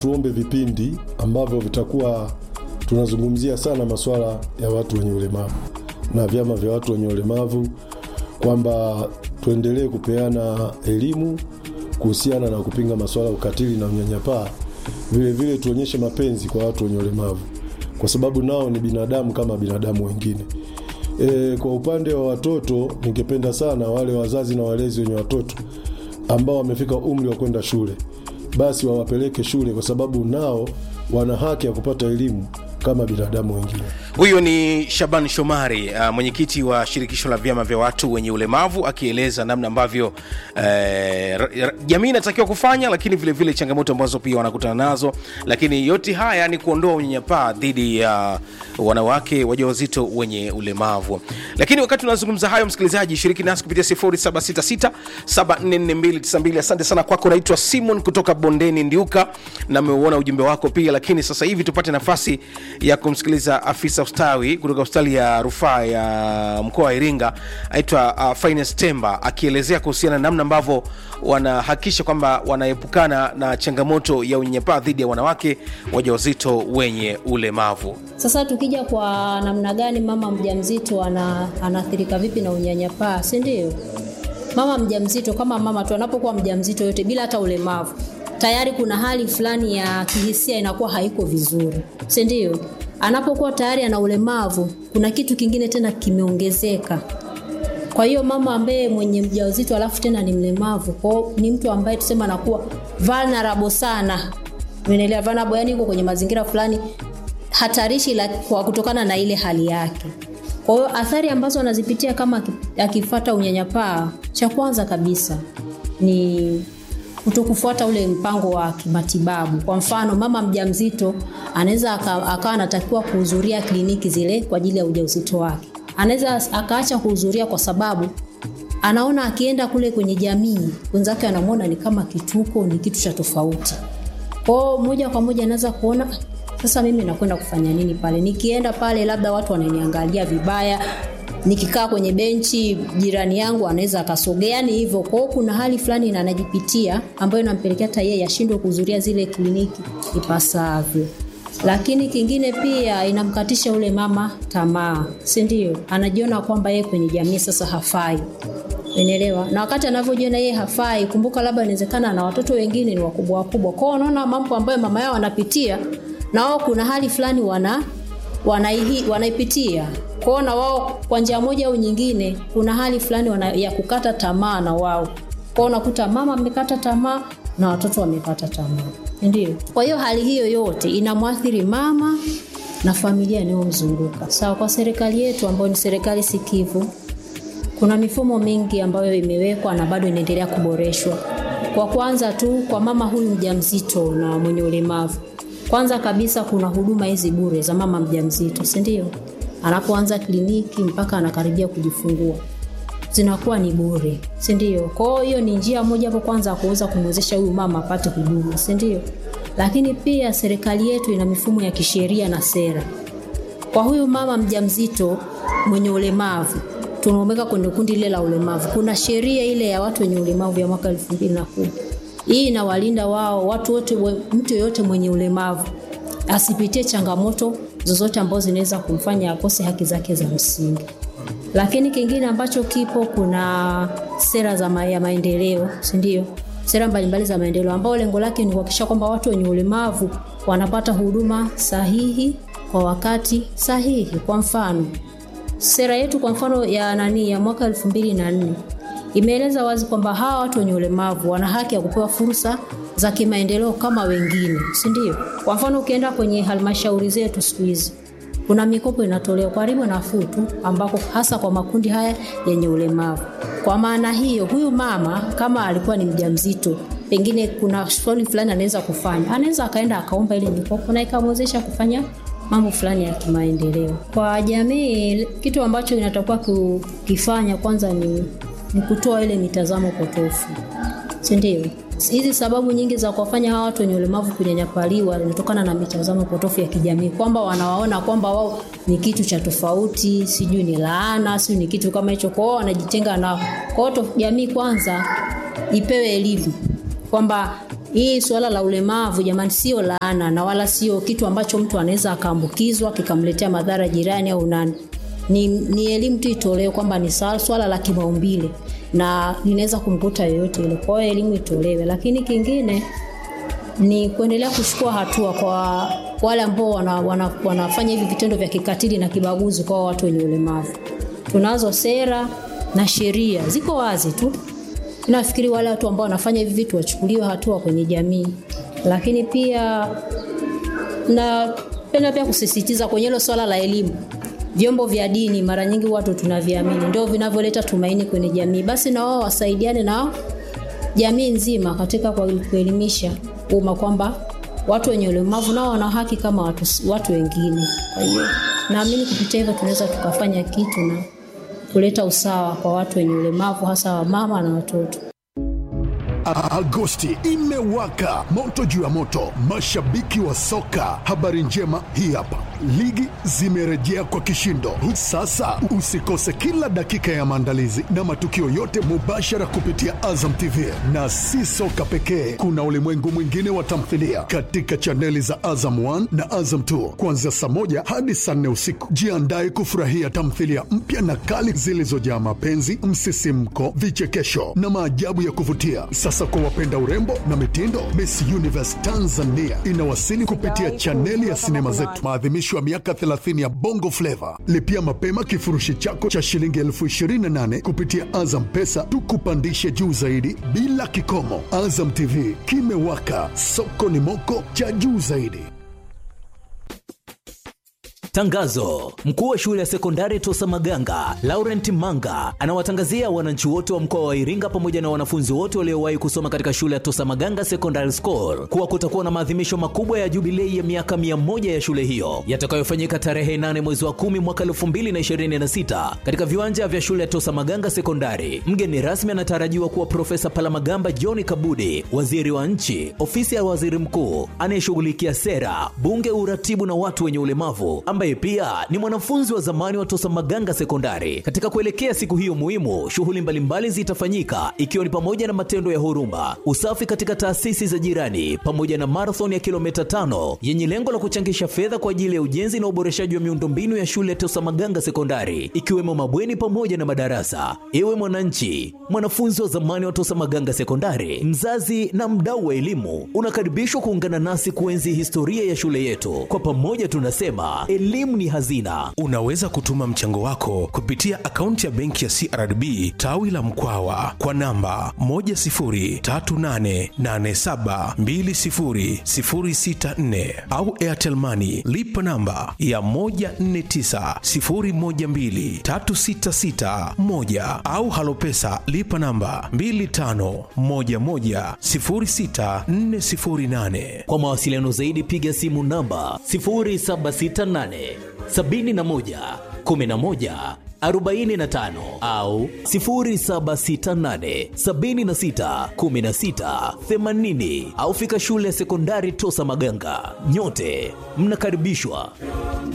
tuombe vipindi ambavyo vitakuwa tunazungumzia sana masuala ya watu wenye ulemavu na vyama vya watu wenye ulemavu, kwamba tuendelee kupeana elimu kuhusiana na kupinga masuala ya ukatili na unyanyapaa. Vilevile tuonyeshe mapenzi kwa watu wenye ulemavu, kwa sababu nao ni binadamu kama binadamu wengine. E, kwa upande wa watoto, ningependa sana wale wazazi na walezi wenye watoto ambao wamefika umri wa kwenda shule, basi wawapeleke shule, kwa sababu nao wana haki ya kupata elimu kama binadamu wengine. Huyo ni Shaban Shomari, uh, mwenyekiti wa shirikisho la vyama vya watu wenye ulemavu akieleza namna ambavyo eh, ra- ra- jamii inatakiwa kufanya, lakini vilevile vile changamoto ambazo pia wanakutana nazo, lakini yote haya ni kuondoa unyanyapaa dhidi ya wanawake wajawazito wenye ulemavu. Lakini wakati unazungumza hayo, msikilizaji, shiriki nasi kupitia 0766744292. Asante sana kwako, naitwa Simon kutoka Bondeni Ndiuka, na ameuona ujumbe wako pia. Lakini sasa hivi tupate nafasi ya kumsikiliza afisa ustawi kutoka hospitali ya rufaa ya mkoa wa Iringa, aitwa uh, Finance Temba, akielezea kuhusiana na namna ambavyo wanahakikisha kwamba wanaepukana na changamoto ya unyanyapaa dhidi ya wanawake wajawazito wenye ulemavu. Sasa tukija kwa namna gani mama mjamzito ana, anaathirika vipi na unyanyapaa, si ndio? Mama mjamzito kama mama tu anapokuwa mjamzito yote bila hata ulemavu, tayari kuna hali fulani ya kihisia inakuwa haiko vizuri, si ndio? Anapokuwa tayari ana ulemavu, kuna kitu kingine tena kimeongezeka. Kwa hiyo mama ambaye mwenye mjamzito alafu tena ni mlemavu, kwao ni mtu ambaye tuseme anakuwa vulnerable sana. Umeelewa? Vulnerable yani yuko kwenye mazingira fulani hatarishi la, kwa kutokana na ile hali yake. Kwa hiyo athari ambazo anazipitia kama aki- akifata unyanyapaa, cha kwanza kabisa ni kutokufuata ule mpango wa kimatibabu. Kwa mfano, mama mjamzito anaweza aka- akawa anatakiwa kuhudhuria kliniki zile kwa ajili ya ujauzito wake, anaweza akaacha kuhudhuria kwa sababu anaona akienda kule kwenye jamii wenzake wanamwona ni kama kituko, ni kitu cha tofauti. Kwao moja kwa moja anaweza kuona sasa mimi nakwenda kufanya nini pale? Nikienda pale labda watu wananiangalia vibaya, nikikaa kwenye benchi jirani yangu anaweza akasogea, yani hivyo. Kwao kuna hali fulani na anajipitia ambayo inampelekea hata yeye ashindwe kuhudhuria zile kliniki ipasavyo. Lakini kingine pia inamkatisha ule mama tamaa, si ndio? Anajiona kwamba yeye kwenye jamii sasa hafai. Unaelewa? Na wakati anavyojiona yeye hafai, kumbuka labda inawezekana na watoto wengine ni wakubwa wakubwa. Kwa hiyo unaona mambo ambayo mama yao wanapitia na wao kuna hali fulani wana wanaihi, wanaipitia. Kwa hiyo na wao kwa njia moja au nyingine kuna hali fulani wana, ya kukata tamaa na wao. Kwa hiyo unakuta mama amekata tamaa na watoto wamekata tamaa. Ndio. Kwa hiyo hali hiyo yote inamwathiri mama na familia inayomzunguka. Sawa, kwa serikali yetu ambayo ni serikali sikivu, kuna mifumo mingi ambayo imewekwa na bado inaendelea kuboreshwa. Kwa kwanza tu kwa mama huyu mjamzito na mwenye ulemavu, kwanza kabisa kuna huduma hizi bure za mama mjamzito, si ndio? Anapoanza kliniki mpaka anakaribia kujifungua zinakuwa ni bure, si ndio? Kwa hiyo ni njia moja hapo kwanza ya kuweza kumwezesha huyu mama apate huduma, si ndio? Lakini pia serikali yetu ina mifumo ya kisheria na sera kwa huyu mama mjamzito mwenye ulemavu tunaomeka kwenye kundi lile la ulemavu. Kuna sheria ile ya watu wenye ulemavu ya mwaka elfu mbili na kumi. Hii inawalinda wao watu wote, we- mtu yeyote mwenye ulemavu asipitie changamoto zozote ambazo zinaweza kumfanya akose haki zake za msingi. Lakini kingine ambacho kipo, kuna sera za ma ya maendeleo, si ndio? Sera mbalimbali za maendeleo ambao lengo lake ni kuhakikisha kwamba watu wenye ulemavu wanapata huduma sahihi kwa wakati sahihi. Kwa mfano, sera yetu kwa mfano ya nani ya mwaka elfu mbili na nne imeeleza wazi kwamba hawa watu wenye ulemavu wana haki ya kupewa fursa za kimaendeleo kama wengine, si ndio? Kwa mfano ukienda kwenye halmashauri zetu siku hizi kuna mikopo inatolewa kwa riba nafuu tu, ambako hasa kwa makundi haya yenye ulemavu. Kwa maana hiyo, huyu mama kama alikuwa ni mjamzito, pengine kuna shughuli fulani anaweza kufanya, anaweza akaenda akaomba ile mikopo na ikamwezesha kufanya mambo fulani ya kimaendeleo kwa jamii. Kitu ambacho inatakiwa kukifanya kwanza ni, ni kutoa ile mitazamo potofu, si ndio? Hizi sababu nyingi za kuwafanya hawa watu wenye ulemavu kunyanyapaliwa zinatokana na mitazamo potofu ya kijamii, kwamba wanawaona kwamba wao ni kitu cha tofauti, sijui ni laana, sijui ni kitu kama hicho, kwao wanajitenga nao. Kwa hiyo jamii kwanza ipewe elimu kwamba hii suala la ulemavu jamani, sio laana na wala sio kitu ambacho mtu anaweza akaambukizwa kikamletea madhara jirani au nani. Ni, ni elimu tu itolewe kwamba ni sa- swala la kimaumbile na linaweza kumkuta yoyote ile. Kwa hiyo elimu itolewe, lakini kingine ni kuendelea kuchukua hatua kwa wale ambao wana, wana, wanafanya hivi vitendo vya kikatili na kibaguzi kwa watu wenye ulemavu. Tunazo sera na sheria ziko wazi tu. Nafikiri wale watu ambao wanafanya hivi vitu wachukuliwe hatua kwenye jamii, lakini pia napenda pia kusisitiza kwenye hilo swala la elimu. Vyombo vya dini mara nyingi watu tunaviamini ndio vinavyoleta tumaini kwenye jamii, basi na wao wasaidiane na jamii nzima katika kwa- kuelimisha umma kwamba watu wenye ulemavu nao wana haki kama watu, watu wengine. Kwa hiyo naamini kupitia hivyo tunaweza tukafanya kitu na kuleta usawa kwa watu wenye ulemavu, hasa wamama na watoto. A- Agosti imewaka moto juu ya moto, mashabiki wa soka. Habari njema hii hapa, ligi zimerejea kwa kishindo. Sasa usikose kila dakika ya maandalizi na matukio yote mubashara kupitia Azam TV, na si soka pekee, kuna ulimwengu mwingine wa tamthilia katika chaneli za Azam 1 na Azam 2 kuanzia saa moja hadi saa nne usiku. Jiandae kufurahia tamthilia mpya na kali zilizojaa mapenzi, msisimko, vichekesho na maajabu ya kuvutia. Sasa kwa wapenda urembo na mitindo, Miss Universe Tanzania inawasili kupitia chaneli ya sinema zetu, maadhimisho ya miaka 30 ya Bongo Flava. Lipia mapema kifurushi chako cha shilingi elfu 28 kupitia Azam Pesa, tukupandishe juu zaidi bila kikomo. Azam TV kimewaka, soko ni moko cha juu zaidi. Tangazo: mkuu wa shule ya sekondari Tosa Maganga Laurent Manga anawatangazia wananchi wote wa mkoa wa Iringa pamoja na wanafunzi wote waliowahi kusoma katika shule ya Tosa Maganga Secondary School kuwa kutakuwa na maadhimisho makubwa ya jubilei ya miaka mia moja ya shule hiyo yatakayofanyika tarehe 8 mwezi wa 10 mwaka 2026 katika viwanja vya shule ya Tosa Maganga Sekondari. Mgeni rasmi anatarajiwa kuwa Profesa Palamagamba John Kabudi, waziri wa nchi, ofisi ya waziri mkuu anayeshughulikia sera, bunge, uratibu na watu wenye ulemavu ambaye pia ni mwanafunzi wa zamani wa Tosa Maganga Sekondari. Katika kuelekea siku hiyo muhimu, shughuli mbalimbali zitafanyika ikiwa ni pamoja na matendo ya huruma, usafi katika taasisi za jirani, pamoja na marathon ya kilomita tano yenye lengo la kuchangisha fedha kwa ajili ya ujenzi na uboreshaji wa miundombinu ya shule ya Tosa Maganga Sekondari, ikiwemo mabweni pamoja na madarasa. Ewe mwananchi, mwanafunzi wa zamani wa Tosa Maganga Sekondari, mzazi na mdau wa elimu, unakaribishwa kuungana nasi kuenzi historia ya shule yetu. Kwa pamoja tunasema elimu ni hazina. unaweza kutuma mchango wako kupitia akaunti ya benki ya crdb tawi la mkwawa kwa namba 10388720064 au airtelmani lipa namba ya 1490123661 au halopesa lipa namba 25110648 Kwa mawasiliano zaidi piga simu namba 0768 71 11 45 au 0768 76 16 80 au fika shule ya sekondari Tosa Maganga. Nyote mnakaribishwa.